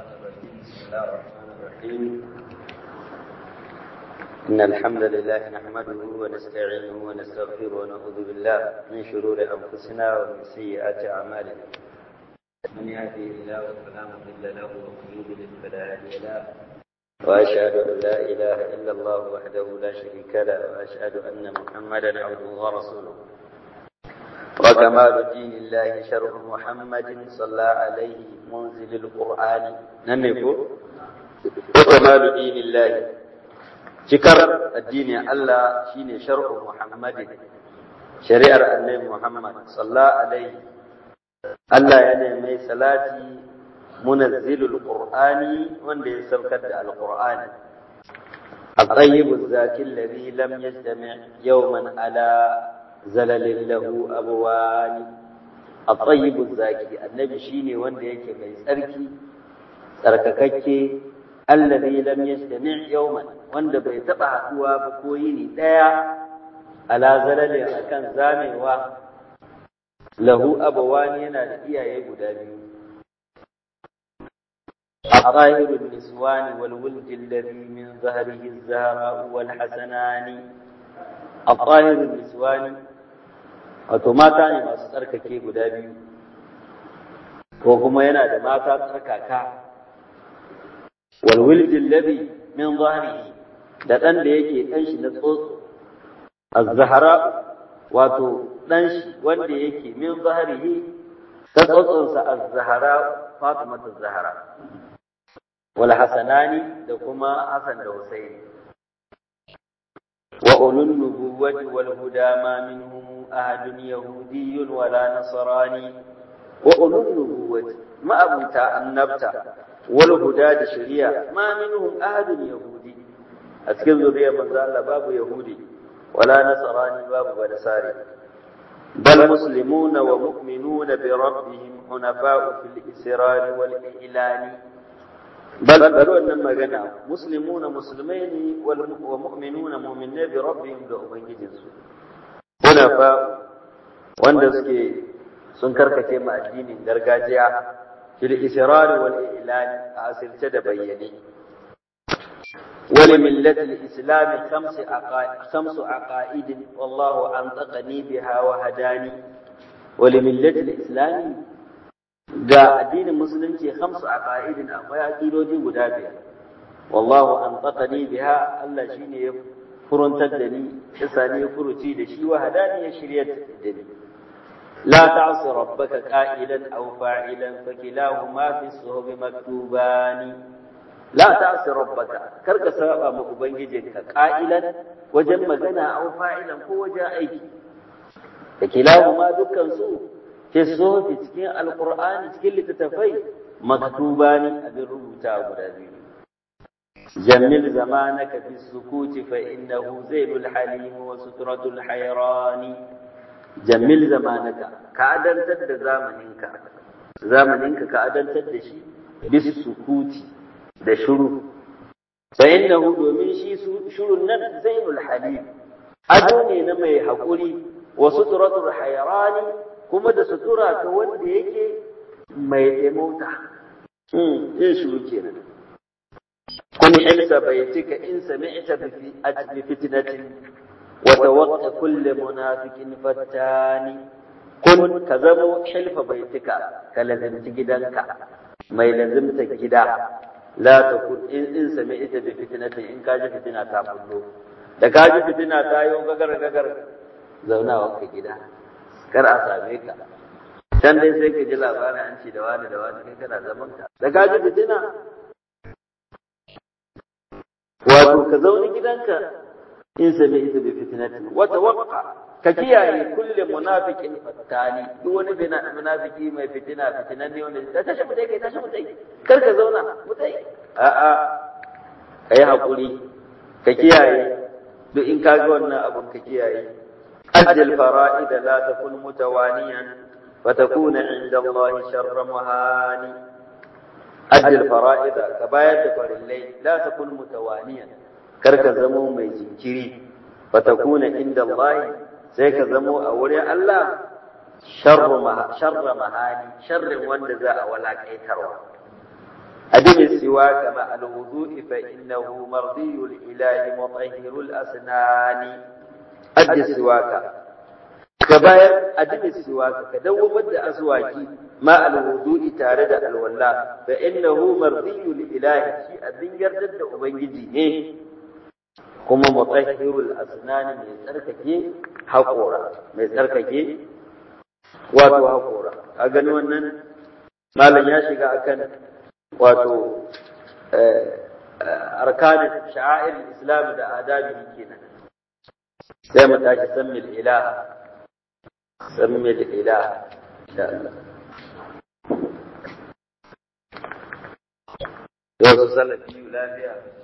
بسم الله الرحمن الرحيم إن الحمد لله نحمده ونستعينه ونستغفره ونعوذ بالله من شرور أنفسنا ومن سيئات أعمالنا من يهده الله فلا مضل له ومن يضلل فلا هادي له وأشهد أن لا إله إلا الله وحده لا شريك له وأشهد أن محمدا عبده ورسوله وكمال دين الله شرع محمد صلى عليه منزل القرآن نمكو وكمال دين الله شكر الدين الله شين شرع محمد شريعة النبي محمد صلى عليه الله يعني مي صلاتي منزل القرآن وندي سبكت القرآن الطيب الزاكي الذي لم يجتمع يوما على زلل له أبوان الطيب الزاكي النبي شيني wanda yake mai tsarki tsarkakakke alladhi lam yastami' yawman wanda bai taba haduwa ba ko yini daya ala zalalin akan zamewa lahu abawani yana da iyaye guda biyu الطاهر النسوان والولد الذي من ظهره الزهراء والحسنان الطاهر النسوان wato mata ne masu tsarkake guda biyu ko kuma yana da mata tsarkaka walwildin labi min zahrihi da ɗan da yake ɗan shi na tsotso az-zahra wato ɗan shi wanda yake min zahrihi ta tsotsonsa az-zahra fatima az-zahra wal hasanani da kuma hasan da husaini وأولو النبوة والهدى ما منهم أحد يهودي ولا نصراني وأولو النبوة ما أبوتا النبتة والهدى الشريعة ما منهم أحد يهودي أتكن ذرية من ذا باب يهودي ولا نصراني باب ونساري بل مسلمون ومؤمنون بربهم حنفاء في الإسرار والإعلان بل بل wannan magana muslimuna musulmai ne wa mu'minuna mu'minai bi rabbihim da ubangijin su hunafa wanda suke sun karkace ma addinin gargajiya fil israr wal i'lan a asirce da bayyane ولملة الإسلام خمس عقائد خمس عقائد والله أنطقني بها وهداني ولملة الإسلام ga addinin musulunci khamsu aqaidin akwai aqidodi guda biyar wallahu anfaqani biha Allah shine ya furuntar da ni yasa ne furuci da shi wa hadani ya shiryar da ni la ta'si rabbaka qa'ilan aw fa'ilan fa kilahuma fi suhubi maktubani la ta'si rabbaka kar ka saba ma ubangijinka qa'ilan wajen magana aw fa'ilan ko wajen aiki fa kilahuma dukkan su fi sofi cikin alkur'ani cikin littattafai maktuba ne abin rubuta guda biyu jammil zamanaka fi sukuti fa innahu zailul halim wa sutratul hayrani jammil zamanaka ka adantar da zamaninka zamaninka ka adantar da shi bis sukuti da shuru fa innahu domin shi shurun nan zailul halim ado ne na mai haƙuri wa sutratul hayrani kuma da sutura ta wanda yake mai ɗemauta. Yin shuru kenan. Kun ilsa baitika in sami'ta bi fitnatin wa tawaqqa kulli munafiqin fattani kun ka zamo hilfa baitika ka lazimci gidanka mai lazimta gida la ta kun in in sami'ta bi fitnatin in ka ji fitina ta bullo da ka ji fitina ta yi gagar gagar zaunawa ka gida kar a same ka can dai sai ka ji labarin an ce da wani da wani kai kana zaman ka da ka ji fitina wato ka zauni gidanka in sami ita bi fitinatin wata waqqa ka kiyaye kulle munafiqin fattani duk wani bina munafiki mai fitina fitinan ne wanda da tashi mutai kai tashi mutai kar ka zauna mutai a a kai hakuri ka kiyaye duk in ka ga wannan abun ka kiyaye أدي الفرائض لا تكن متوانيا فتكون عند الله شر مهاني أدي الفرائض كباية فرلي لا تكن متوانيا كرك زمو مي جنكري فتكون عند الله سيك زمو أولي الله شر مها شر مهاني شر وند ذا ولا كيتروا أدم السواك مع الوضوء فإنه مرضي الإله مطهر الأسنان أد السواك كباير أدم السواك كدو مد أزواجي مع الوضوء تارد الولاء فإنه مرضي الإله شيء أدن يردد أبنجي kuma mutahhirul asnan mai tsarkake haƙora mai tsarkake wato haƙora a gani wannan malam ya shiga akan wato arkanin sha'air islam da adabi kenan sai mu tashi sammil ilaha sammil ilaha insha Allah yau su salafi lafiya